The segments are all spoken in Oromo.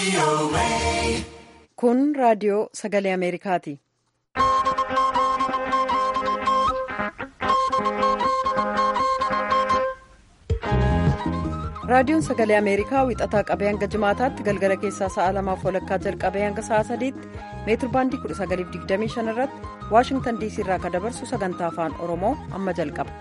Kun raadiyoo sagalee Ameerikaati. Raadiyoon sagalee Ameerikaa wixataa qabee hanga jimaataatti galgala keessaa sa'a lamaaf walakkaa jalqabee hanga sa'a sadiitti meetir baandii 1925 irratti Waashingtan diisii irraa kan dabarsu sagantaa afaan Oromoo amma jalqaba.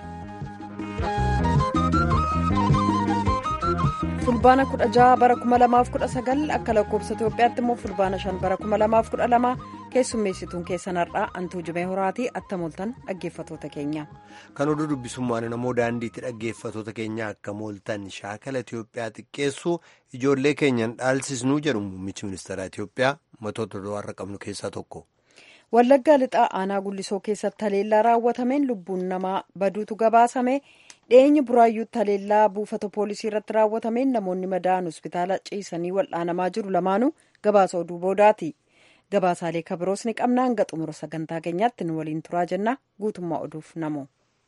fulbaana 16 bara 2019 akka lakkoofsa Itoophiyaatti immoo fulbaana 5 bara 2012 keessummeessituun keessan har'aa antuu jimee horaatii attamooltan dhaggeeffatoota keenya. Kan oduu dubbisummaan namoo daandiitti dhaggeeffatoota keenya akka mooltan shaakala Itoophiyaa xiqqeessuu ijoollee keenyan dhaalsisnuu jedhu muummichi ministeera Itoophiyaa matoota har'a qabnu keessaa tokko. Wallaggaa lixaa aanaa gullisoo keessatti haleellaa raawwatameen lubbuun namaa baduutu gabaasame. dhiyeenya buraayyuutti haleellaa buufata poolisii irratti raawwatameen namoonni madaa'an hospitaala ciisanii wal'aanamaa jiru lamaanuu gabaasa oduu boodaati gabaasaalee kabiroos ni qabna hanga xumura sagantaa keenyaatti nu waliin turaa jenna guutummaa oduuf namoo.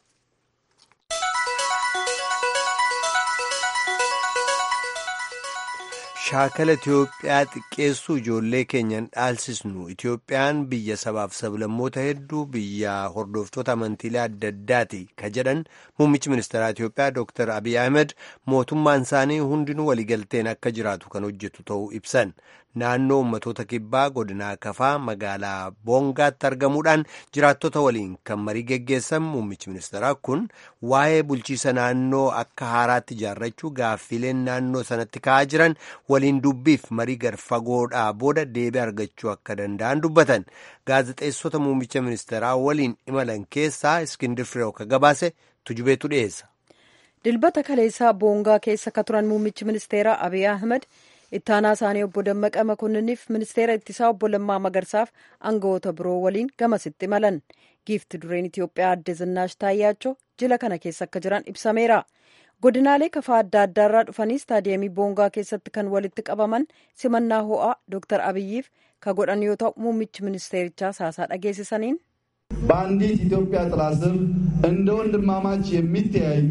shaakala Itoophiyaa xiqqeessuu ijoollee keenyan dhaalsisnu Itoophiyaan biyya sabaaf sablammoota hedduu biyya hordoftoota amantiilee adda addaati ka jedhan muummichi ministeeraa Itoophiyaa Dr. Abiy Ahmed mootummaan isaanii hundinuu waliigalteen akka jiraatu kan hojjetu ta'uu ibsan naannoo ummatoota kibbaa godinaa kafaa magaalaa boongaatti argamuudhaan jiraattota waliin kan marii geggeessan muummichi ministeeraa kun waa'ee bulchiisa naannoo akka haaraatti ijaarrachuu gaaffiileen naannoo sanatti ka'aa jiran waliin dubbiif marii garfagoodhaa booda deebii argachuu akka danda'an dubbatan gaazexeessota muummicha ministeeraa waliin imalan keessaa iskindir fireew ka gabaase tujubeetu dhiyeessa. dilbata kaleessaa boongaa keessa ka turan muummichi ministeeraa abiy ahmed ittaanaa isaanii obbo Dammaqa Makonniniif ministeera ittisaa obbo Lammaa Magarsaaf aangawoota biroo waliin gamasitti imalan giifti dureen Itoophiyaa adde Zinnaash Taayyaachoo jila kana keessa akka jiran ibsameera. godinaalee kafaa adda addaarraa dhufanii istaadiyeemii boongaa keessatti kan walitti qabaman simannaa ho'aa Dr. Abiyyiif ka godhan yoo ta'u muummichi ministeerichaa haasaa dhageessisaniin. በአንዲት ኢትዮጵያ ጥላ ስር እንደ ወንድማማች የሚተያዩ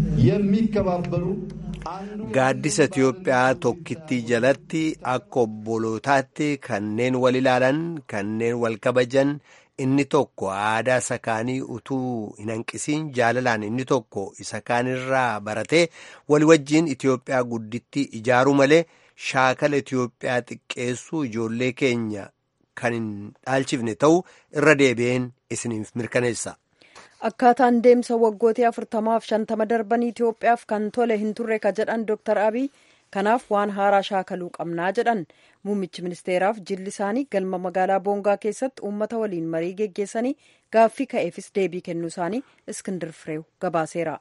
የሚከባበሩ Gaaddisa Itoophiyaa tokkittii jalatti akka obbolootaatti kanneen wal ilaalan kanneen wal kabajan inni tokko aadaa isa kaanii utuu hin hanqisiin jaalalaan inni tokko isa kaanirraa baratee walii wajjiin Itoophiyaa guddittii ijaaruu malee shaakala Itoophiyaa xiqqeessuu ijoollee keenya kan hin dhaalchifne ta'uu irra deebi'een isiniif mirkaneessa. akkaataan deemsa waggootii afurtamaaf shantama darbanii Itoophiyaaf kan tole hin turre ka jedhan Dr. Abiy kanaaf waan haaraa shaakaluu qabnaa jedhan muummichi ministeeraaf jilli isaanii galma magaalaa boongaa keessatti uummata waliin marii geggeessanii gaaffii ka'eefis deebii kennuu isaanii iskindir fireew gabaaseera.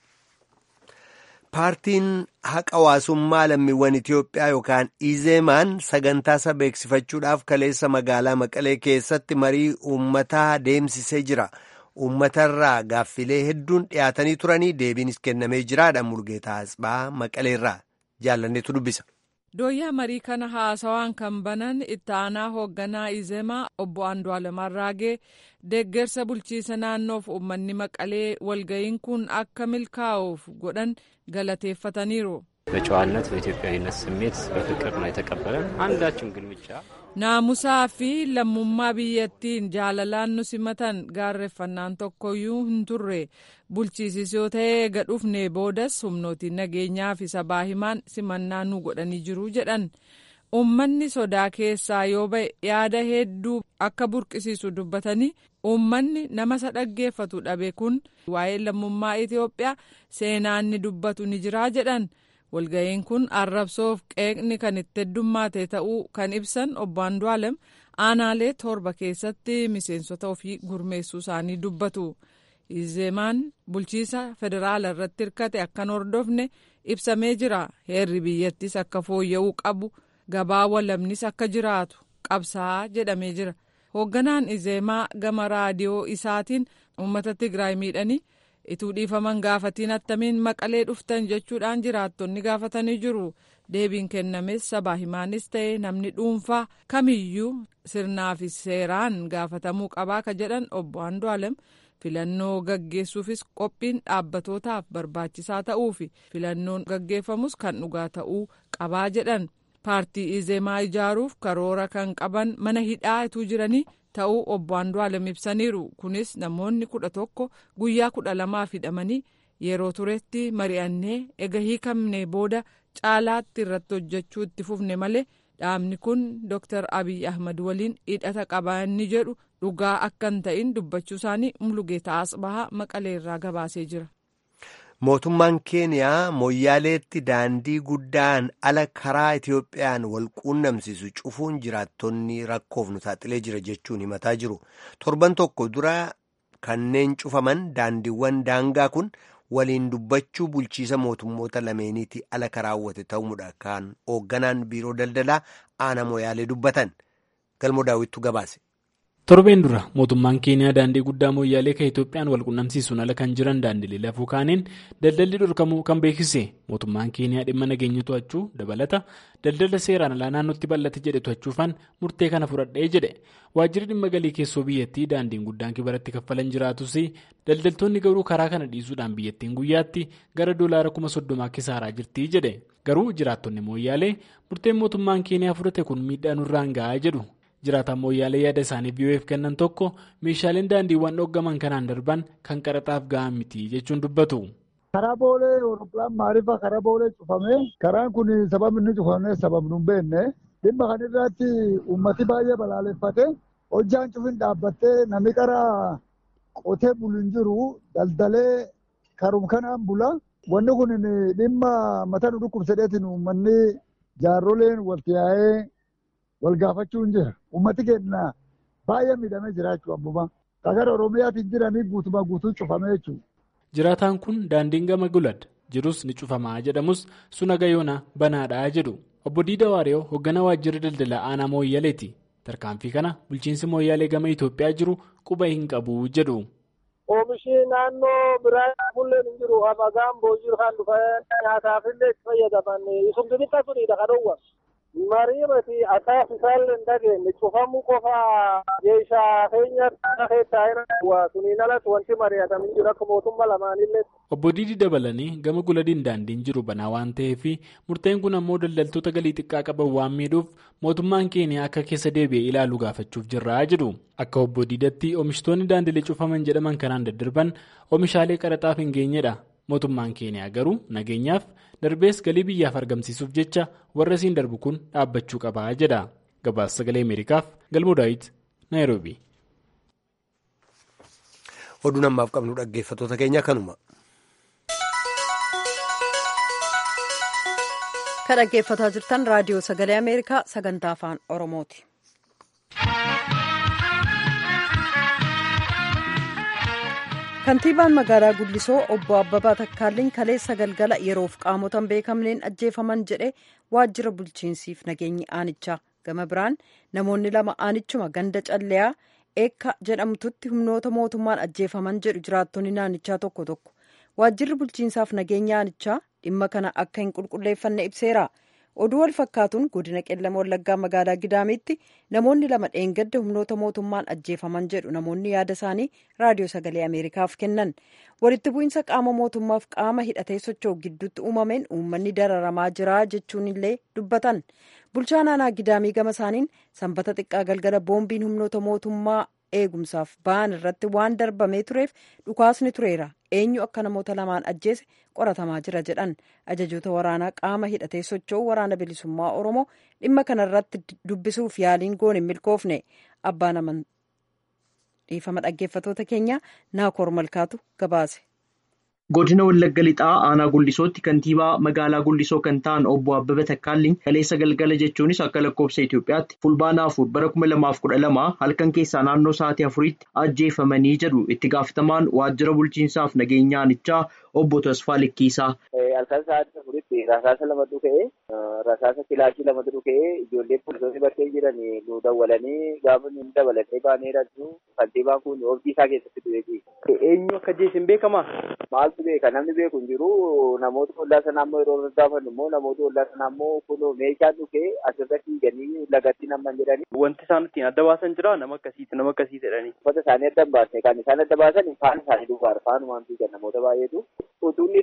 paartiin haqa hawaasummaa lammiiwwan Itoophiyaa yookaan izeemaan sagantaa isa beeksifachuudhaaf kaleessa magaalaa maqalee keessatti marii uummataa deemsisee jira. uummatarraa gaaffilee hedduun dhiyaatanii turanii deebiinis kennamee jiraadha murgeetaa asxaa maqaleerraa jaallanneetu dubbisa. dooyyaa marii kana haasawaan kan banan itti aanaa hoogganaa izemaa obbo Andu'aalem Arraagee deeggarsa bulchiisa naannoof uummanni maqalee walga'iin kun akka milkaa'uuf godhan galateeffataniiru. በጨዋነት በኢትዮጵያዊነት ስሜት በፍቅር ነው የተቀበለን። አንዳችም ግልምጫ naamusaa fi lammummaa biyyattiin jaalalaan nu simatan gaarreeffannaan tokkoyyuu hin turre bulchiisis yoo ta'e gadhufne boodas humnootiin nageenyaa fi sabaa himaan simannaa nu godhanii jiru jedhan uummanni sodaa keessaa yoo ba'e yaada hedduu akka burqisiisu dubbatanii uummanni nama isa dhaggeeffatu dhabe kun waa'ee lammummaa Itoophiyaa seenaan ni dubbatu ni jiraa jedhan. walga'iin kun arrabsoof qeeqni kan itti heddummaate ta'uu kan ibsan obbo Andu'aalem aanaalee torba keessatti miseensota ofii gurmeessuu isaanii dubbatu. Izeemaan bulchiisa federaala irratti hirkate akkan hordofne ibsamee jira. Heerri biyyattis akka fooyya'uu qabu gabaa walabnis akka jiraatu qabsaa jedhamee jira. Hoogganaan Izeemaa gama raadiyoo isaatiin uummata Tigraay miidhanii. ituu dhiifaman gaafatiin attamiin maqalee dhuftan jechuudhaan jiraattonni gaafatanii jiru deebiin kennames sabaa himaanis ta'e namni dhuunfaa kamiyyuu sirnaa fi seeraan gaafatamuu qabaa ka jedhan obbo Andu'aalem filannoo gaggeessuufis qophiin dhaabbatootaaf barbaachisaa ta'uu fi filannoon gaggeeffamus kan dhugaa ta'uu qabaa jedhan paartii izemaa ijaaruuf karoora kan qaban mana hidhaatuu jiranii ta'uu obbo Andu'aalem ibsaniiru kunis namoonni kudha tokko guyyaa kudha lamaaf hidhamanii yeroo turetti mari'annee ega hiikamne booda caalaatti irratti hojjechuu itti fufne malee dhaabni kun Dr. Abiy Ahmad waliin hidhata qabaanni jedhu dhugaa akka hin ta'in dubbachuu isaanii Mulugeetaa Asbahaa Maqaleerraa gabaasee jira. Mootummaan Keeniyaa Mooyyaaleetti daandii guddaan ala karaa Itiyoophiyaan wal quunnamsiisu cufuun jiraattonni rakkoof nu saaxilee jira jechuun himataa jiru. Torban tokko dura kanneen cufaman daandiiwwan daangaa kun waliin dubbachuu bulchiisa mootummoota lameeniiti ala karaawwate ta'uudha kan hoogganaan biiroo daldalaa aana Mooyyaalee dubbatan. Galmoo daawwittu gabaase. torbeen dura mootummaan keeniyaa daandii guddaa mooyyaalee kan itoophiyaan wal qunnamsiisuun ala kan jiran daandilee lafuu kaaniin daldalli dhorkamuu kan beeksise mootummaan keeniyaa dhimma nageenya to'achuu dabalata daldala seeraan alaa naannootti bal'ate jedhe to'achuufaan murtee kana fudhadhee jedhe waajjirri dhimma galii keessoo biyyattii daandiin guddaan kibaratti kaffalan jiraatus daldaltoonni garuu karaa kana dhiisuudhaan biyyattiin guyyaatti gara doolaara kuma soddomaa kisaaraa jirti jedhe garuu jiraattonni mooyyaalee murteen mootummaan keeniyaa fudhate kun miidhaa nurraan ga'aa jedhu. jiraataan mooyyaalee yaada isaanii biyyo'eef kennan tokko meeshaaleen daandiiwwan dhoggaman kanaan darban kan qaraxaaf ga'an miti jechuun dubbatu. karaa boolee Awuroopilaan maaliifaa karaa boolee cufame karaan kun sababni inni cufame sababni hin beekne dhimma kan irratti uummati baay'ee balaaleffate hojjaan cufin dhaabbattee namni karaa qotee bulu hin jiru daldalee karum kanaan bula wanni kun dhimma mataa nu dhukkubsadeetiin uummanni jaarroleen walti yaa'ee. wal gaafachuu hin jira ummati keenya baay'ee miidhamee jira jechuudha abbuma gara oromiyaatiin jiranii guutumaa guutuu cufamee jechuudha. jiraataan kun daandiin gama gulad jirus ni cufamaa jedhamus suna gayoona banaadhaa jedhu obbo Diida Waariyoo hoogganaa waajjirri daldalaa aanaa mooyyaleeti tarkaanfii kana bulchiinsi mooyyalee gama Itoophiyaa jiru quba hin qabu jedhu. Oomishni naannoo biraa fulleen hin jiru amagaan boojii kan dhufan nyaataaf illee itti fayyadaman sun xixiqqaa sunidha kan dhowwa. Mariimati akkaas isaallee hin dhageenye cufamuu qofa jeeshaa keenya keessaa irra suniin alatti wanti mari'atamu hin jiru akka mootummaa lamaanillee. Obbo Diidii dabalanii gama guladiin daandiin jiru banaa waan ta'eef murteen kun ammoo daldaltoota galii xiqqaa qaban waan miidhuuf mootummaan keenya akka keessa deebi'ee ilaalu gaafachuuf jirraa jedhu. Akka obbo Diidatti oomishtoonni daandilee cufaman jedhaman kanaan daddarban oomishaalee qaraxaaf hin geenyedha. mootummaan keeniyaa garuu nageenyaaf darbees galii biyyaaf argamsiisuuf jecha warra isiin darbu kun dhaabbachuu qabaa jedha gabaasa sagalee ameerikaaf galmoo daawit naayiroobi. oduu namaaf qabnu dhaggeeffatoota keenya kanuma. kan dhaggeeffataa jirtan raadiyoo sagalee ameerikaa sagantaa afaan oromooti. kantiibaan magaalaa guddisoo obbo abbabaa takkaalliin kaleessa galgala yeroof qaamotan beekamneen ajjeefaman jedhe waajjira bulchiinsiif nageenyi aanichaa gama biraan namoonni lama aanichuma ganda calleyaa eekka jedhamtutti humnoota mootummaan ajjeefaman jedhu jiraattonni naannichaa tokko tokko waajjirri bulchiinsaaf nageenya aanichaa dhimma kana akka hin qulqulleeffanne ibseera. oduu wal fakkaatuun godina qellama wallaggaa magaalaa gidaamitti namoonni lama dheengadda humnoota mootummaan ajjeefaman jedhu namoonni yaada isaanii raadiyoo sagalee ameerikaaf kennan walitti bu'iinsa qaama mootummaaf qaama hidhatee socho'u gidduutti uumameen uummanni dararamaa jira jechuun illee dubbatan bulchaa naannoo gidaamii gama isaaniin sanbata xiqqaa galgala boombiin humnoota mootummaa eegumsaaf ba'an irratti waan darbamee tureef dhukaasni tureera eenyu akka namoota lamaan ajjeese qoratamaa jira jedhan ajajoota waraanaa qaama hidhatee socho'u waraana bilisummaa oromoo dhimma kanarratti dubbisuuf yaaliin goone hin milkoofne abbaan amantii dhiifama dhaggeeffatoota keenya naakoor malkaatu gabaase. godina wallagga lixaa aanaa guldisootti kantiibaa magaalaa guldisoo kan ta'an obbo abbaba takkaalliin kaleessa galgala jechuunis akka lakkoofsa itiyoophiyaatti fulbaana afur bara kuma lamaaf kudha lama halkan keessaa naannoo sa'aatii afuriitti ajjeefamanii jedhu itti gaafatamaan waajjira bulchiinsaaf nageenya aanichaa obbo Tasfaa Likkiisaa. Halkan sa'aatii afuritti rasaasa lamatu ka'ee rasaasa kilaashii lamatu dhuka'ee ijoollee poolisoonni bakkee jiran nu dawwalanii gaafa nu dabalatee baanee jirru kantiibaan kun oobdii isaa keessatti du'eeti. Eenyu akka jeesin beekamaa? Maaltu beeka namni beeku hin jiru namoota ollaa sanaa ammoo yeroo gaafannu immoo namoota ollaa sanaa ammoo kun meeshaan dhukee asirra fiiganii lagatti naman jedhanii. Wanti isaan ittiin adda baasan jira nama akkasiiti nama akkasii jedhanii. Uffata isaanii adda hin baasne kan isaan adda baasan faana isaanii duubaadha faanumaan fiigan namoota baay'eetu utuunni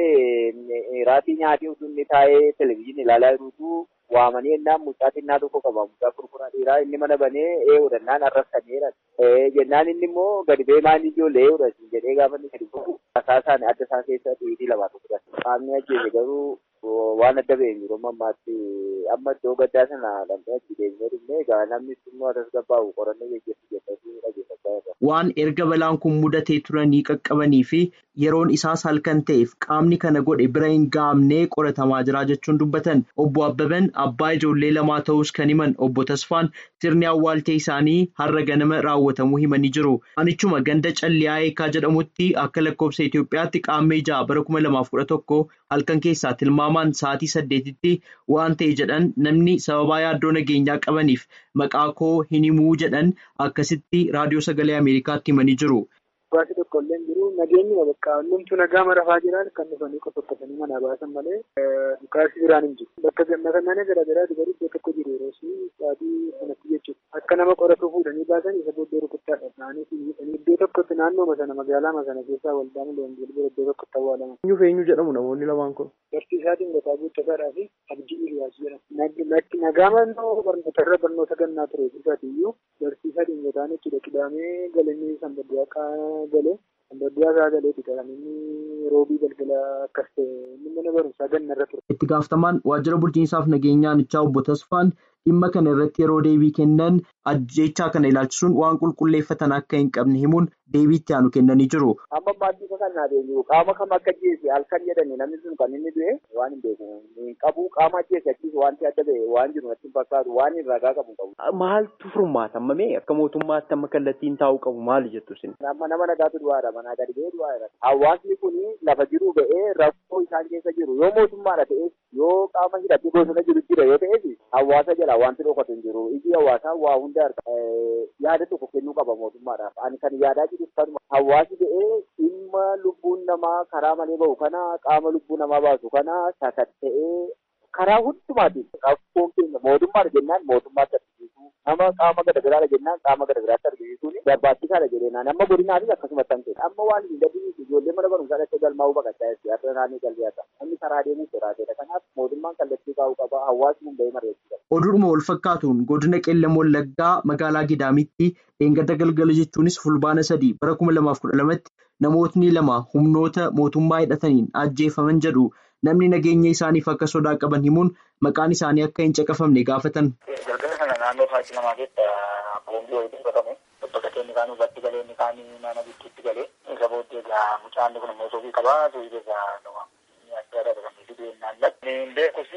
taa'ee raatii nyaatii utuunni taa'ee televizyiinii ilaalaa jirutu waamanii ennaan mucaa xinnaa tokko qaba mucaa kurkuraa dhiiraa inni mana banee ee hodhannaan arrabsaneera jennaan inni immoo gadi bee maan ijoollee hodhasin jedhee gaafa inni gadi bu'u asaa isaanii adda isaa keessa dhiitii lamaa tokko dha qaamni ajjeese garuu waan adda ba'e jiru ammaatti amma iddoo gaddaa sana dhandhee achi deemnee dhufnee egaa namni immoo atas gabbaa'u qorannoo gaggeessu jedhanii dhageeffachaa jirra. Waan erga balaan kun mudatee turanii qaqqabanii fi yeroon isaas halkan ta'eef qaamni kana godhe bira hin gaamnee qoratamaa jira jechuun dubbatan obbo Abbaban abbaa ijoollee lamaa ta'us kan himan obbo Tasfaan sirni awwaaltee isaanii har'a ganama raawwatamuu himanii jiru. Anichuma ganda calliyaa eekaa jedhamutti akka lakkoofsa Itoophiyaatti qaammee ja'a bara kuma lamaaf kudha tokko halkan keessaa tilmaamaan sa'aatii saddeetitti waan ta'e jedhan namni sababaa yaaddoo nageenyaa qabaniif maqaa koo hin himuu jedhan akkasitti raadiyoo sagalee Ameerikaatti himanii jiru. Baasii tokko illee jiru nageenyi bakka hundumtuu nagaa marafaa jiran kan dhufanii qoqqofatanii manaa baasan malee dhukaasii biraan hin jiru. Bakka gammadannaa garaa garaati garuu iddoo tokko jiru yeroo sa'aatii sanatti jechuudha. Akka nama qoratu fuudhanii baasan isa booddee rukuttaadha. Isaanii fi iddoo tokkotti naannoo sana magaalaa sana keessaa waldaan loonjii bira iddoo tokkotti awwaalama. Eenyu fi eenyu jedhamu namoonni lamaan kun? Barsiisaa Dingataa Guuttasaadhaa fi Abdii Iliyaas jedhama. Nagaa mannoo barnootarra barnoota gannaa ture isaatiiyyuu barsiisaa Dingataan jechuudha. Qidaamee galanii sanbadduuqaa galee sanbadduuqaa galee kan inni roobii galgala akkas ta'e inni mana barumsaa gannarra ture. Itti gaafatamaan waajjira bulchiinsaaf nageenyaa Anichaa obbo Tasfaan dhimma kana irratti yeroo deebii kennan ajjechaa kana ilaalchisuun waan qulqulleeffatan akka hin qabne himuun deebii itti aanu kennanii jiru. Amma maaddisa kan naa deebi'u qaama kam akka ajjeese halkan jedhani namni sun kan inni du'e waan hin beeku hin qabu qaama ajjeese achiis wanti adda ba'e waan jiru natti hin fakkaatu waan hin ragaa qabu qabu. Maaltu furmaata ammamee akka mootummaatti amma kallattiin taa'uu qabu maali jettu sin? Amma nama nagaatu du'aadha manaa gadi ba'ee du'aadha. Hawaasni kun lafa jiru ba'ee rakkoo isaan keessa jiru yoo mootummaadha ta'es yoo qaama hidhatee bosona jiru jira yoo ta'es hawaasa jala wanti dhokatu hin jiru iji hawaasaa waa hunda yaada tokko kennuu qaba mootummaadhaaf ani kan yaadaa jiru kanuma hawaasi ba'ee dhimma lubbuun namaa karaa malee bahu kana qaama lubbuu namaa baasu kana sakatta'ee karaa hundumaatiin rakkoon keenya mootummaadha jennaan mootummaatti argisiisuu nama qaama garagaraadha jennaan qaama garagaraatti argisiisuun barbaachisaadha jedheenaan amma godinaanis akkasumas kan ta'e amma waan hin dadhiisu ijoollee mana barumsaa dhaqee galmaa'uu baqachaa jirti har'a naannoo galbeessa namni karaa deemuu sodaateedha kanaaf mootummaan kallattii kaa'uu qaba hawaasni hundee mareessudha. Oduudhuma wal fakkaatuun godina qeellam wallaggaa magaalaa gidaamitti dheengadda galgala jechuunis fulbaana sadii bara kuma lamaaf kudha lamatti namootni lama humnoota mootummaa hidhataniin ajjeefaman jedhu namni nageenya isaaniif akka sodaa qaban himuun maqaan isaanii akka hin caqafamne gaafatan. Galgala sana naannoo sa'aatii lamaa keessa boombii wayii dubbatame bakka keenya isaanii irratti galee inni isaanii mana bittiitti galee isa booddee egaa mucaan kun immoo soofii qabaa soofii keessaa nama adda adda kan fiduu ennaan lakni beekus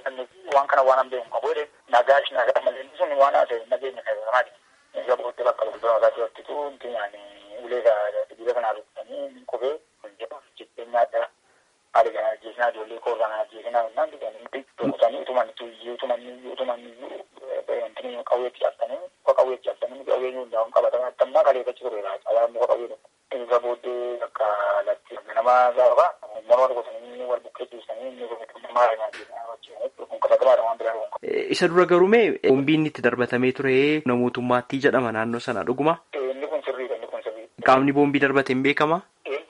waan kana waan beeku qabu jedhe nagaash nagaa malee sun waan haasa'e nageenya keessamaati. Isa booddee bakka gurgurama isaatti wattitu inti yaani ulee dhiira kanaa rukkutanii qubee jireenya adda haala kana ajjeesinaa ijoollee koorraa kana ajjeesinaa jennaan diganii dhokutanii utuman tuyyii utuman utuman wanti qawweetti cabsanii muka qawweetti cabsanii qawween hundaa'uun qabatama attammaa kaleeffachi tureera cabaan muka qawwee tokko isa booddee akka latti nama gaafa morma rukutanii wal buqqee ciisanii inni kun maal kun qabatamaadha waan biraa Isa dura garuumee boombiin itti darbatamee ture namootummaatti jedhama naannoo sana dhuguma. Inni kun sirriidha inni kun sirriidha. Qaamni boombii darbate hin beekama.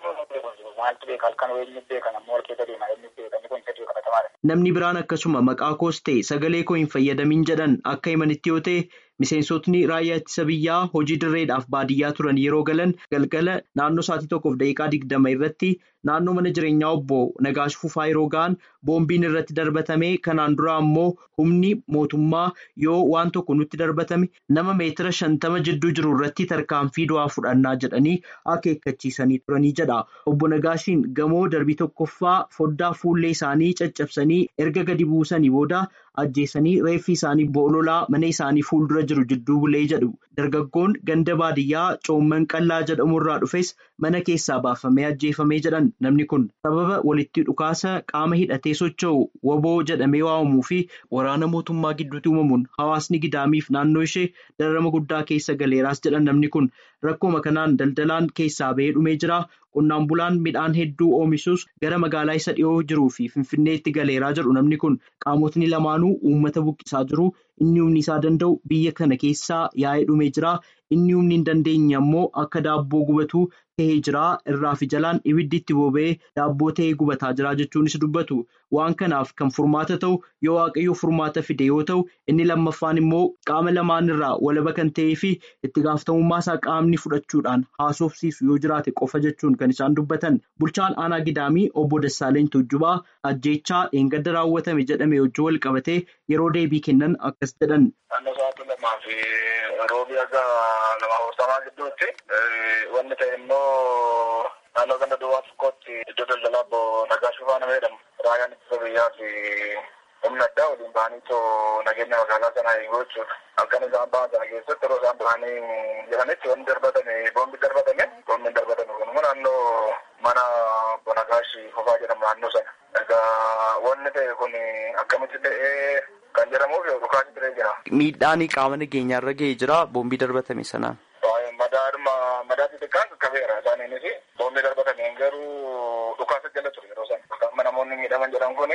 Maaltu beeka halkan eenyu beeka namni wal keessa deema eenyu beeka inni kun sirrii qabatamaadha. Namni biraan akkasuma maqaa koos ta'e sagalee koo hin fayyadamin jedhan akka himanitti yoo ta'e miseensotni raayyaa ittisa biyyaa hojii dirreedhaaf baadiyyaa turan yeroo galan galgala naannoo sa'aatii tokkoof daqiiqaa digdama irratti naannoo mana jireenyaa obbo Nagaash Fufaa yeroo ga'an boombiin irratti darbatame kanaan dura ammoo humni mootummaa yoo waan tokko nutti darbatame nama meetira shantama jidduu jiru irratti tarkaanfii du'aa fudhannaa jedhanii akeekkachiisanii turanii jedha. Obbo Nagaashiin gamoo darbii tokkoffaa foddaa fuullee isaanii caccabsanii erga gadi buusanii booda ajjeesanii reeffi isaanii boololaa mana isaanii fuuldura jiru jidduu bulee jedhu dargaggoon ganda baadiyyaa coomman qallaa jedhamu irraa dhufes mana keessaa baafamee ajjeefamee jedhan namni kun sababa walitti dhukaasa qaama hidhatee socho'u waboo jedhamee waamamuu fi waraana mootummaa gidduutti uumamuun hawaasni gidaamiif naannoo ishee dararama guddaa keessa galeeraas jedhan namni kun rakkooma kanaan daldalaan keessaa bahee dhumee jira. Qonnaan bulaan midhaan hedduu oomishuus gara magaalaa isa dhiyoo jiruu fi finfinneetti galeeraa jedhu namni kun qaamotni lamaanuu uummata buqqisaa jiru inni humni isaa danda'u biyya kana keessaa yaa'ee dhumee jira. Inni humni hin dandeenye ammoo akka daabboo gubatu tahee jira. Irraa fi jalaan ibiddi itti boba'ee daabboo tahee gubataa jira jechuunis dubbatu. Waan kanaaf kan furmaata ta'u yoo waaqayyo furmaata fide yoo ta'u inni lammaffaan immoo qaama lamaan irraa walaba kan ta'ee fi itti gaafatamummaa isaa qaamni fudhachuudhaan haasofsiisu yoo jiraate qofa jechuun kan isaan dubbatan. Bulchaan aanaa gidaamii obbo Dassaaleny Tuujjubaa ajjeechaa dheengadda raawwatame jedhame wajjin wal qabatee yeroo deebii kennan akkas jedhan. Naannoo sa'aatii lamaa fi roobii akka lama afurtamaa gidduutti wanni ta'e immoo naannoo ganda duwwaa tokkotti iddoo daldalaa obbo Nagaashuu Faana jedhamu. Raayyaan ittisa biyyaa fi humna addaa waliin bahanii too nageenya magaalaa sanaa eeguu jechuudha. Halkan isaan bahan sana keessatti yeroo isaan bahanii jiranitti wanni darbatame boombi darbatame boombi darbatame kunimmoo naannoo mana obbo Nagaashii Fofaa jedhamu naannoo sana. Egaa wanni ta'e kun akkamitti ta'ee kan jedhamuuf dhukaasni turee jira. Miidhaan qaama nageenyaa irra ga'ee jira boombii darbatame sanaan. Madaadhuma madaa xixiqqaan qaqqabeera isaaniinis boombii darbatameen garuu dhukaasa jala ture yeroo sana. Amma namoonni miidhaman jedhan kun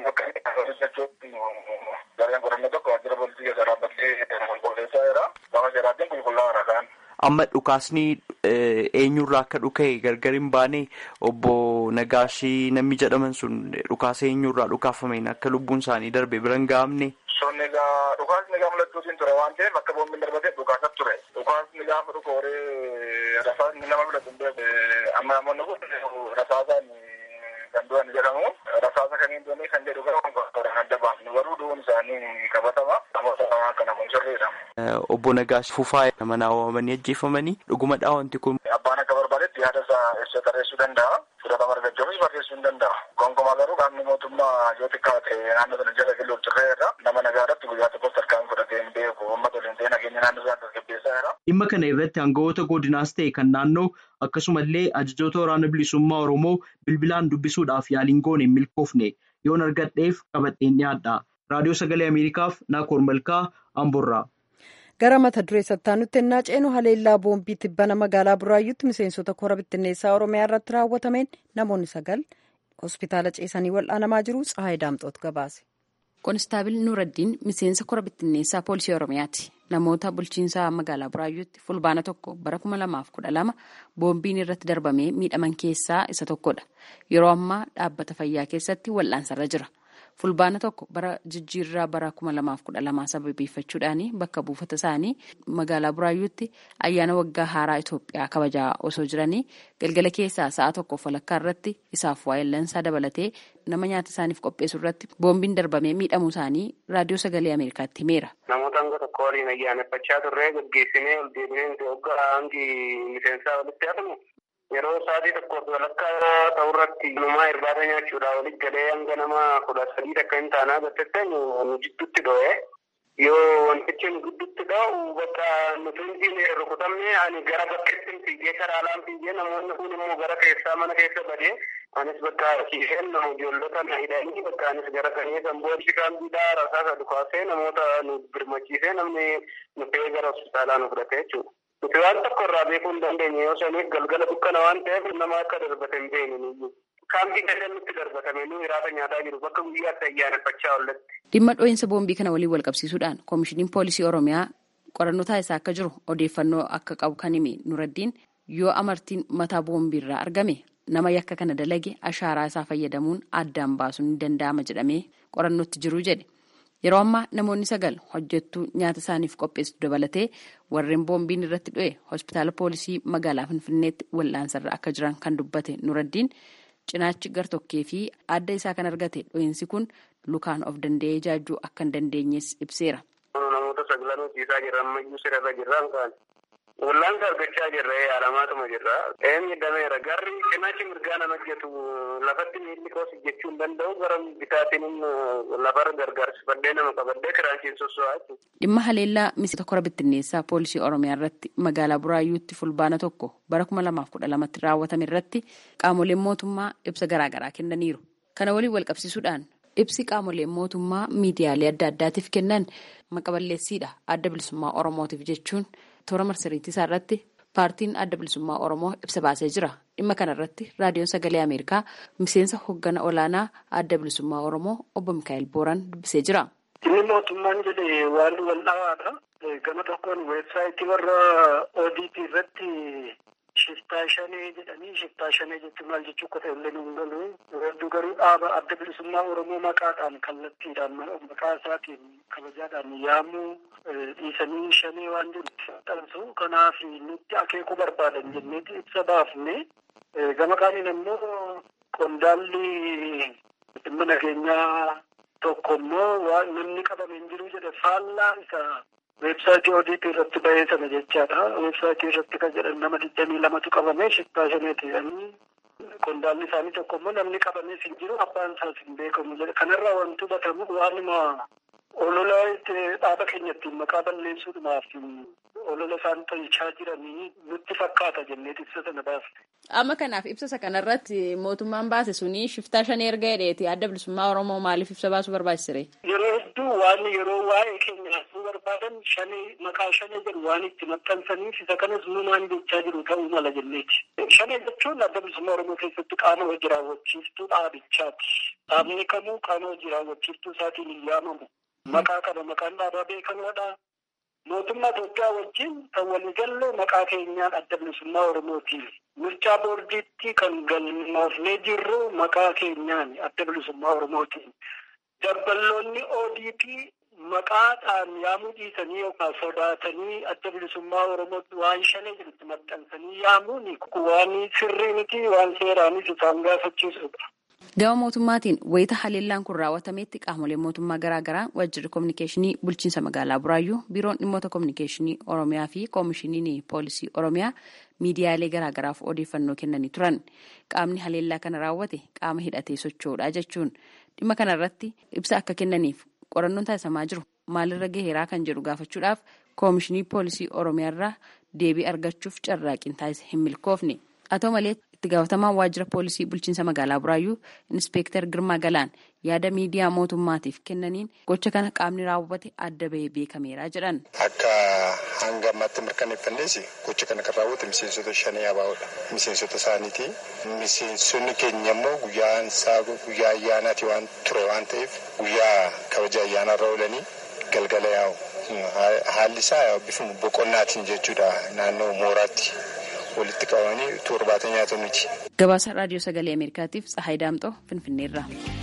jechuun gareen qorannoo tokko waajjira poolisii keessa dhaabbattee qulqulleessaa jira. Gama seeraatiin qulqullaa'aadha kan. Amma dhukaasni eenyurraa akka dhuka'e gargar hin baane obbo Nagaashii namni jedhaman sun dhukaasa eenyurraa dhukaafameen akka lubbuun isaanii darbe bira hin gahamne. Sonni egaa dhukaasni gaafa lachuutiin ture waan ta'eef akka boombiin darbatee dhukaasatti ture. Dhukaasni gaafa dhukooree rasaasni nama filatu hin beeku. Amma namoonni kun rasaasaan kan du'an jedhamu rasaasa kamiin du'anii kan jedhu gara konkolaataa adda baafnu garuu du'uun isaanii qabatama. Namoota kana kun sirriidha. Obbo Nagaash Fufaa mana waamanii ajjeefamanii dhugumadhaa wanti kun. Abbaan akka barbaadetti yaada isaa ibsa tarreessuu danda'a. Fudhatama argachuufis barreessuu hin danda'a. Gonkumaa garuu qaamni mootummaa yoo xiqqaa ta'e naannoo sana jala kiiloo turree irra nama nagaadhaatti guyyaa tokkotti harkaan fudhatee hin beeku. Uummata waliin ta'ee nageenya naannoo isaa tasgabbeessaa jira. Dhimma kana irratti aangawoota godinaas ta'e kan naannoo akkasumallee ajajoota waraana bilisummaa Oromoo bilbilaan dubbisuudhaaf yaaliin goone hin milkoofne yoon argadheef qabadheen dhiyaadha. Raadiyoo Sagalee Ameerikaaf Naakoor Malkaa Amborraa. gara mata duree sattaanutti ennaa ceenu haleellaa boombii tibbana magaalaa buraayyuutti miseensota kora bittinneessaa oromiyaa irratti raawwatameen namoonni sagal hospitaala ceesanii wal'aanamaa jiru tsahaay daamxoot gabaase. Koonistaabil Nuuraddiin miseensa kora bittinneessaa poolisii oromiyaati. Namoota bulchiinsaa magaalaa buraayyuutti fulbaana tokko bara kuma lamaaf kudha lama boombiin irratti darbamee miidhaman keessaa isa tokkodha. Yeroo ammaa dhaabbata fayyaa keessatti wal'aansarra jira. fulbaana tokko bara jijjiirraa bara kuma lamaaf kudha lamaa sababeeffachuudhaan bakka buufata isaanii magaalaa buraayyuutti ayyaana waggaa haaraa Itoophiyaa kabajaa osoo jiranii galgala keessaa sa'a tokkoof walakkaa irratti isaaf waayillansaa dabalatee nama nyaata isaaniif qopheessu irratti boombiin darbamee miidhamuu isaanii raadiyoo sagalee Ameerikaatti himeera. Namoota hanga tokko waliin ayyaaneffachaa turre gaggeessinee ol deebinee waggaa hangi miseensaa walitti hafamu yeroo sa'aatii tokkoof walakkaa ta'u irratti numaa irbaata nyaachuudhaa walitti galee hanga nama kudha sadii takka hin taanaa gattette nu jidduutti dho'ee yoo wantichi nu gidduutti dho'u bakka nuti hundi rukutamne ani gara bakkeetti fiigee karaa alaan fiigee namoonni kun immoo gara keessaa mana keessa badee anis bakka ciiseen nama ijoollota na hidhanii bakka anis gara sanii kan booddi kaambiidhaa rasaasa dhukaasee namoota nu birmachiisee namni nu fe'ee gara hospitaalaa nu fudhate jechuudha. Nuti waan tokko irraa beekuu hin dandeenye yoo saniif galgala dukkana waan ta'eef nama akka darbate hin beekne kaambii gadaan nutti darbatame nu hiraata nyaataa jiru bakka guyyaatti ayyaaneffachaa ollatti. Dhimma dho'iinsa boombii kana waliin wal qabsiisuudhaan koomishiniin poolisii Oromiyaa qorannoo taasisaa akka jiru odeeffannoo akka qabu kan hime Nuraddiin yoo amartiin mataa boombiirraa argame nama yakka kana dalage ashaaraa isaa fayyadamuun addaan baasuun ni danda'ama jedhamee qorannootti jiru jedhe. Yeroo ammaa namoonni sagal hojjettuu nyaata isaaniif qopheessu dabalatee warreen boombiin irratti dho'e hospitaala poolisii magaalaa Finfinneetti wal'aansarra akka jiran kan dubbate Nuraddiin cinaachi gartokkee fi adda isaa kan argate dho'iinsi kun lukaan of danda'ee jaajuu akka hin dandeenyes ibseera. Namoota sagalan hojjetaa jiran ammayyuu sirarra jirran kaan wallaansa argachaa jirra yaalamaatuma jirra. Ee miidhameera garri cinaachi mirgaan hojjetu lafatti miilli koos jechuu hin danda'u gara bitaatiin lafarra gargaarsifadhee nama qabadhee kiraanchiin sosso'aa jechuudha. Dhimma haleellaa miseensa kora bittinneessaa poolisii Oromiyaa irratti magaalaa Buraayyuutti fulbaana tokko bara kuma lamaaf kudha lamatti raawwatame irratti qaamoleen mootummaa ibsa garaagaraa kennaniiru. Kana waliin wal qabsiisuudhaan ibsi qaamoleen mootummaa miidiyaalee adda addaatiif kennan maqaballeessiidha adda bilisummaa Oromootiif jechuun toora marsariitii isaa irratti paartiin adda bilisummaa Oromoo ibsa baasee jira. Dhimma kana irratti raadiyoon sagalee Ameerikaa miseensa hoggana olaanaa adda bilisummaa Oromoo obbo Mikaa'el Booran dubbisee jira. Inni mootummaan jedhe waan wal dhawaadha. Gama tokkoon weebsaayitii warra ODP irratti shiftaa shanee jedhanii shiftaa shanee jechuun maal jechuu akka ta'e illee nu hin galu. Hedduu garuu dhaaba adda bilisummaa Oromoo maqaadhaan kallattiidhaan maqaa isaatiin kabajaadhaan yaamuu dhiisanii shanee waan jiru maxxansu. Kanaaf nutti akeekuu barbaadan jenneeti ibsa baafne. Gama kaaniin immoo qondaalli dhimma nageenyaa tokko immoo namni qabame hin jiru jedhe faallaa isa weebsaayitii ODP irratti bahee sana jechaadha. Weebsaayitii irratti kan jedhan nama digdamii lamatu qabame shiftaa shaneeti jedhanii qondaalli isaanii tokko immoo namni qabames hin jiru abbaan isaas hin beekamu jedhe. Kanarraa wanti hubatamu waanuma olola dhaaba keenya ittiin maqaa balleessuudhumaaf olola isaan tolchaa jiranii nutti fakkaata jennee ibsa sana baafte. Amma kanaaf ibsa kanarratti mootummaan baase suni shiftaa shanee erga jedheeti adda bilisummaa Oromoo maaliif ibsa baasuu barbaachisire? Yeroo hedduu waan yeroo waa'ee keenya haasuu barbaadan shanee maqaa shanee jedhu waan itti maxxansaniif isa kanas numaan jechaa jiru ta'uu mala jenneeti. Shanee jechuun adda bilisummaa Oromoo keessatti qaama hojii raawwachiiftuu dhaabichaati. Dhaabni kamuu qaama hojii raawwachiiftuu isaatiin hin yaamamu. Maqaa qaba maqaan dhaabaa beekamaadha. Mootummaa Itoophiyaa wajjin kan waliigalle maqaa keenyaan adda bilisummaa Oromooti. Mircaa boordiitti kan galmoofnee jirru maqaa keenyaan adda bilisummaa Oromooti. Dabballoonni ODP maqaadhaan yaamuu dhiisanii yookaan sodaatanii adda bilisummaa Oromootti waan shanee jedhutti maxxansanii yaamuun waan sirrii miti waan seeraanis isaan gaafachiisudha. Gama mootummaatiin wayita haleellaan kun raawwatametti qaamoleen mootummaa garaagaraa waajjirri kominikeeshinii bulchiinsa magaalaa Buraayyuu biiroon dhimmoota kominikeeshinii Oromiyaa fi koomishiniin poolisii Oromiyaa miidiyaalee garaagaraaf odeeffannoo kennanii turan. Qaamni haleellaa kana raawwate qaama hidhatee socho'uudha jechuun dhimma kanarratti ibsa akka kennaniif qorannoon taasifamaa jiru maalirra gaheeraa kan jedhu gaafachuudhaaf koomishinii poolisii Oromiyaarraa deebii argachuuf carraaqiin taasise hin milkoofne. Haa ta'u malee itti gaafatamaan waajjira poolisii bulchiinsa magaalaa Buraayyuu Inspektar Girmaa Galaan yaada miidiyaa mootummaatiif kennaniin gocha kana qaamni raawwate adda bahee beekameera jedhan. Akka hanga ammaatti mirkaneeffannees gocha kana kan raawwate miseensota shanii abaa'oodha. Miseensota isaaniiti. Miseensonni keenya immoo guyyaan isaa guyyaa ayyaanaati waan ture waan ta'eef guyyaa kabaja ayyaanaarra oolanii galgala yaa'u. Haalli isaa bifuma boqonnaatiin jechuudha naannoo mooraatti. walitti qabamanii torbaata nyaata miti. Gabaasa raadiyoo sagalee Ameerikaatiif Tsahaay Daamxoo Finfinneerra.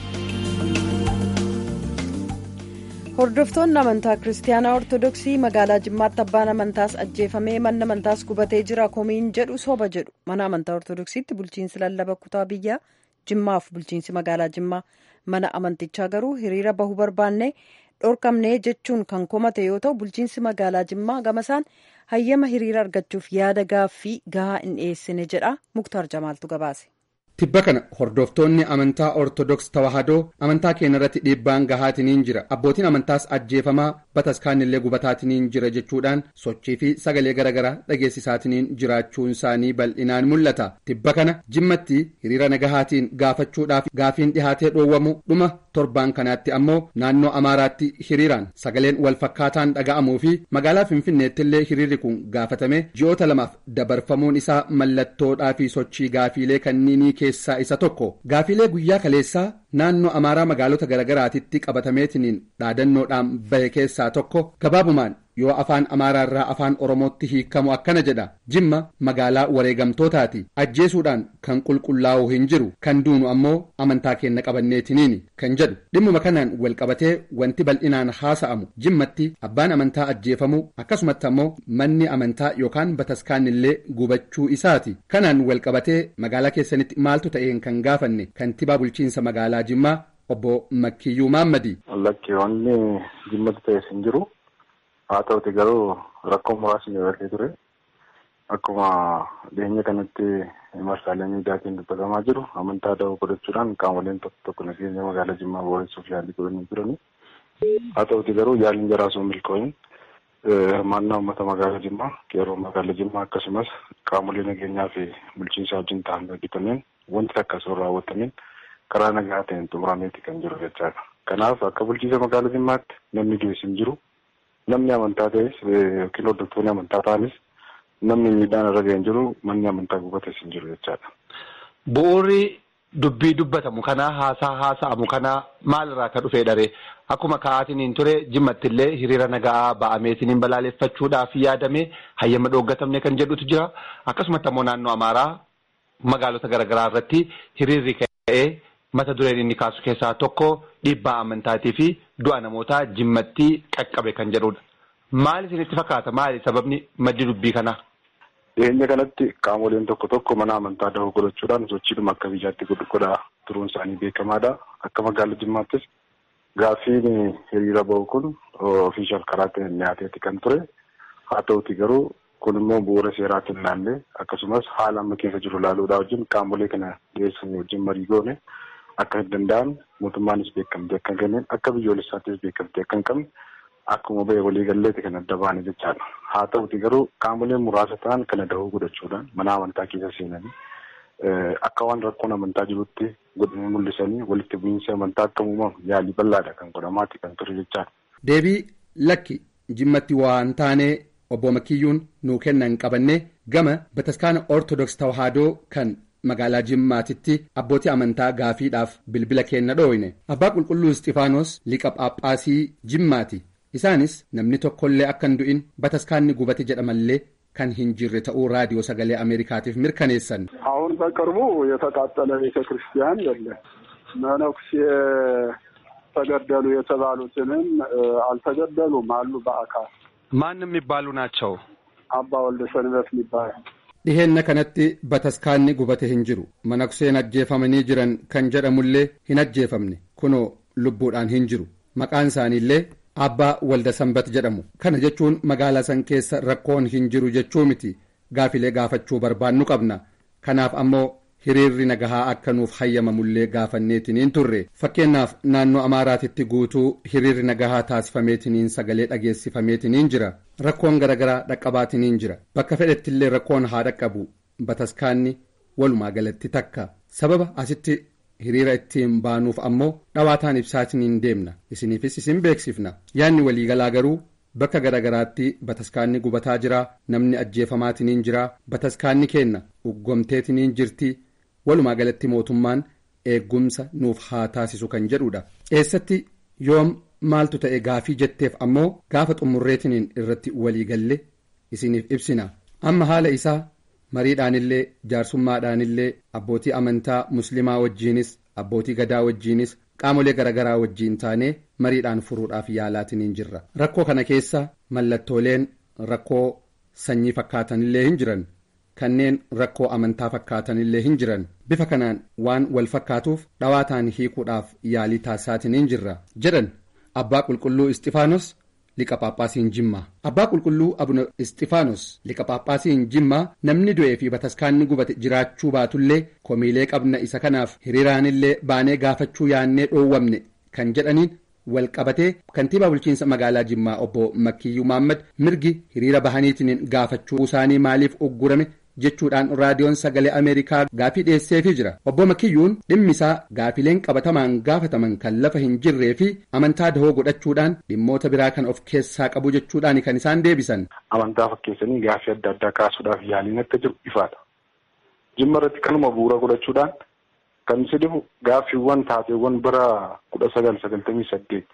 Hordoftoonni amantaa Kiristaanaa Ortodoksii magaalaa Jimmaatti abbaan amantaas ajjeefamee manni amantaas gubatee jira komiin jedhu soba jedhu mana amantaa Ortodoksiitti bulchiinsi lallaba kutaa biyyaa Jimmaaf bulchiinsi magaalaa Jimmaa mana amantichaa garuu hiriira bahuu barbaanne dhorkamnee jechuun kan komate yoo ta'u bulchiinsi magaalaa Jimmaa gamasaan hayyama hiriira argachuuf yaada gaaffii gahaa hin dhiyeessine jedha muktaar jamaaltu gabaase. tibba kana hordoftoonni amantaa ortodoks tawaahidoo amantaa keenya irratti dhiibbaan gahaatiniin jira abbootiin amantaas ajjeefamaa bataskaanillee gubataatiniin jira jechuudhaan sochii fi sagalee garaagaraa dhageessisaatiniin jiraachuun isaanii bal'inaan mul'ata tibba kana jimmatti hiriira nagahaatiin gaafachuudhaaf gaafiin dhihaatee dhoowwamu dhuma torbaan kanaatti ammoo naannoo amaaraatti hiriiraan sagaleen walfakkaataan dhaga'amuu fi magaalaa finfinneettillee hiriirri kun gaafatame ji'oota lamaaf dabarfamuun isaa mallattoodhaa fi sochii gaafiilee kanniinii keessaa isa tokko gaafiilee guyyaa kaleessaa naannoo amaaraa magaalota garagaraatitti qabatameetiniin dhaadannoodhaan bahe keessaa tokko gabaabumaan yoo afaan amaaraarraa afaan oromootti hiikamu akkana jedha jimma magaalaa wareegamtootaati ajjeesuudhaan kan qulqullaa'u hin jiru kan duunu ammoo amantaa keenya qabanneetiniini kan jedhu dhimmuma kanaan walqabatee wanti bal'inaan haasa'amu jimmatti abbaan amantaa ajjeefamuu akkasumatti ammoo manni amantaa yookaan bataskaanillee gubachuu isaati kanaan walqabatee magaalaa keessanitti maaltu ta'een kan gaafanne kantibaa bulchiinsa magaalaa jimmaa obbo Makkiyyuu Maammadi. Lakki wanni jimmatti ta'es hin jiru. haa ta'uti garuu rakkoo muraasni dabalatee ture akkuma dhiyeenya kanatti marsaalee miidiyaatiin dubbatamaa jiru amantaa da'oo godhachuudhaan qaamoleen tokko tokko nageenya magaalaa jimmaa booressuuf yaalii godhanii jirani haa ta'uti garuu yaaliin jaraa osoo milkooyin hirmaannaa uummata magaalaa jimmaa qeerroo magaalaa jimmaa akkasumas qaamolee nageenyaa fi bulchiinsa wajjin ta'an hojjetameen wanti takka osoo raawwatameen karaa nagaa ta'een xumurameeti kan jiru jechaadha kanaaf akka bulchiinsa magaalaa jimmaatti namni du'es hin jiru namni amantaa ta'es yookiin hordoftoonni amantaa ta'anis namni miidhaan irra ga'e hin jiru manni amantaa gubates hin jiru jechaadha. Bu'uurri dubbii dubbatamu kanaa haasaa haasa'amu kanaa maalirraa ka dhufee dharee akkuma ka'aatiin ture jimmattillee hiriira nagaa ba'ameetiin balaaleffachuudhaaf yaadame hayyama dhooggatamne kan jedhutu jira akkasumatti ammoo naannoo amaaraa magaalota garaagaraa irratti hiriirri ka'ee mata dureen inni kaasu keessaa tokko dhiibbaa amantaatii fi du'a namootaa jimmatti qaqqabe kan jedhudha. Maal isinitti fakkaata? Maali sababni maddi dubbii kanaa? Dhiyeenya kanatti qaamoleen tokko tokko mana amantaa dahoo godhachuudhaan sochiidhuma akka biyyaatti godhaa turuun isaanii beekamaadha. Akka magaalaa Jimmaattis gaaffiin hiriira bahu kun ofiishal karaa ta'een dhiyaateeti kan ture. Haa ta'uti garuu kun immoo bu'uura seeraatiin ilaallee akkasumas haala amma keessa jiru ilaaluudhaa wajjin qaamolee kana dhiyeessan wajjin marii goone akka hin danda'an mootummaanis beekamtee akka hin kenneen akka biyyoolessaattis beekamtee akka hin qabne akkuma ba'e waliigalleeti kan adda baane jechaadha. Haa ta'uti garuu qaamoleen muraasa ta'an kana dahoo godhachuudhaan mana amantaa keessa seenanii akka waan rakkoon amantaa jirutti godhanii mul'isanii walitti bu'iinsi amantaa akka uumamu yaalii bal'aadha kan godhamaati kan ture jechaadha. Deebii lakki jimmatti waan taanee obbo Makiyyuun nuu kennan qabanne gama bataskaana Ortodoks Tawaahidoo kan magaalaa Jimmaatitti abbootii amantaa gaafiidhaaf bilbila kenna dhooyne abbaa qulqulluu Isxifaanos liqa Phaaphaasii Jimmaati. Isaanis namni tokkollee akka hin du'in bataskaanni gubate jedhamallee kan hin jirre ta'uu raadiyoo sagalee Ameerikaatiif mirkaneessan. አሁን በቅርቡ የተቃጠለ ቤተ ክርስቲያን የለም። መነኩሴ ተገደሉ የተባሉትንም አልተገደሉም አሉ በአካል ማን የሚባሉ ናቸው? አባ ወልደ ሰንበት የሚባሉ dhiheenna kanatti bataskaanni gubate hin jiru manakseen ajjeefamanii jiran kan jedhamullee hin ajjeefamne kunoo lubbuudhaan hin jiru maqaan isaaniillee abbaa walda sanbat jedhamu kana jechuun magaalaa san keessa rakkoon hin jiru jechuu miti gaafilee gaafachuu barbaannu qabna kanaaf ammoo hiriirri nagahaa akka nuuf hayyamamullee gaafanneetiniin turre fakkeenyaaf naannoo amaaraatitti guutuu hiriirri nagahaa taasifameetiniin sagalee dhageessifameetiniin jira rakkoon garagaraa dhaqqabaatiniin jira bakka fedhettillee rakkoon haa dhaqqabu bataskaanni walumaa galatti takka sababa asitti hiriira ittiin baanuuf ammoo dhawaataan ibsaatiniin deemna isiniifis isin beeksifna yaanni waliigalaa garuu bakka garagaraatti bataskaanni gubataa jira namni ajjeefamaatiniin jira bataskaanni keenna uggomteetiniin jirti walumaa galatti mootummaan eeggumsa nuuf haa taasisu kan jedhudha eessatti yoom maaltu ta'e gaafii jetteef ammoo gaafa xumurreetiniin irratti waliigalle isiniif ibsina amma haala isaa mariidhaanillee jaarsummaadhaanillee abbootii amantaa muslimaa wajjiinis abbootii gadaa wajjiinis qaamolee garagaraa wajjiin taanee mariidhaan furuudhaaf yaalaatiniin jirra rakkoo kana keessa mallattooleen rakkoo sanyii fakkaatanillee hin jiran kanneen rakkoo amantaa fakkaatanillee hin jiran bifa kanaan waan wal fakkaatuuf dhawaataan hiikuudhaaf yaalii taasisaatiniin jirra jedhan abbaa qulqulluu isxifaanos liqa paaphaasiin jimmaa abbaa qulqulluu abuna isxifaanos liqa paaphaasiin jimmaa namni du'ee fi bataskaanni gubate jiraachuu baatullee komiilee qabna isa kanaaf hiriiraanillee baanee gaafachuu yaannee dhoowwamne kan jedhaniin wal qabatee kantiibaa bulchiinsa magaalaa jimmaa obbo makkiyyuu maammad mirgi hiriira bahaniitiin gaafachuu isaanii maaliif uggurame jechuudhaan raadiyoon sagalee ameerikaa gaafii dhiyeesseefii jira obbo makiyyuun dhimmi isaa gaafileen qabatamaan gaafataman kan lafa hin jirree fi amantaa dahoo godhachuudhaan dhimmoota biraa kan of keessaa qabu jechuudhaan kan isaan deebisan. amantaa fakkeessanii gaafii adda addaa kaasuudhaaf yaaliin akka jiru ifaadha jimma irratti kanuma bu'uura godhachuudhaan kan isa dhibu gaaffiiwwan taateewwan bara kudha sagal sagaltamii saddeet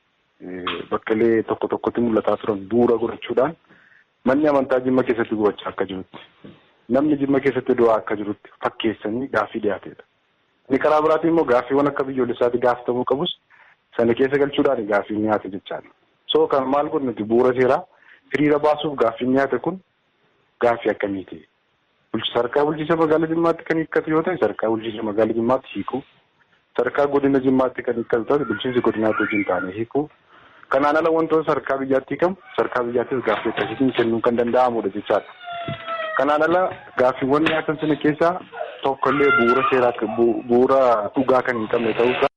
bakkalee tokko tokkotti mul'ataa turan bu'uura godhachuudhaan manni amantaa jimma keessatti gubachaa akka jirutti. namni jimma keessatti du'aa akka jirutti fakkeessanii gaaffii dhiyaateedha. Inni karaa biraatiin immoo gaaffiiwwan akka biyyoolessaatti gaafatamuu qabus sana keessa galchuudhaan gaaffiin dhiyaate jechaadha. So kan maal kun nuti bu'uura seeraa hiriira baasuuf gaaffiin dhiyaate kun gaaffii akkamiiti? Sadarkaa bulchiinsa magaalaa Jimmaatti kan hiikkatu yoo ta'e sadarkaa bulchiinsa magaalaa Jimmaatti hiikuu. Sadarkaa godina Jimmaatti kan hiikkatu ta'e bulchiinsi godinaatti wajjin taane hiikuu. Kanaan ala wantoota sadarkaa biyyaatti hiikamu sadarkaa biyyaattis gaaffii akkasiitiin kennuun kan danda'amudha jechaadha. Kanaan ala gaaffiiwwan dhiyaatan sana keessaa tokkollee bu'uura seeraa bu'uura dhugaa kan hin qabne ta'uusaa.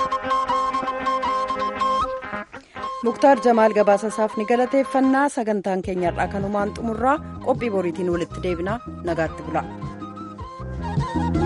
muktaar jamaal gabaasa isaaf ni galateeffannaa sagantaan keenyarraa kanumaan xumurraa qophii boriitiin walitti deebinaa nagaatti bula.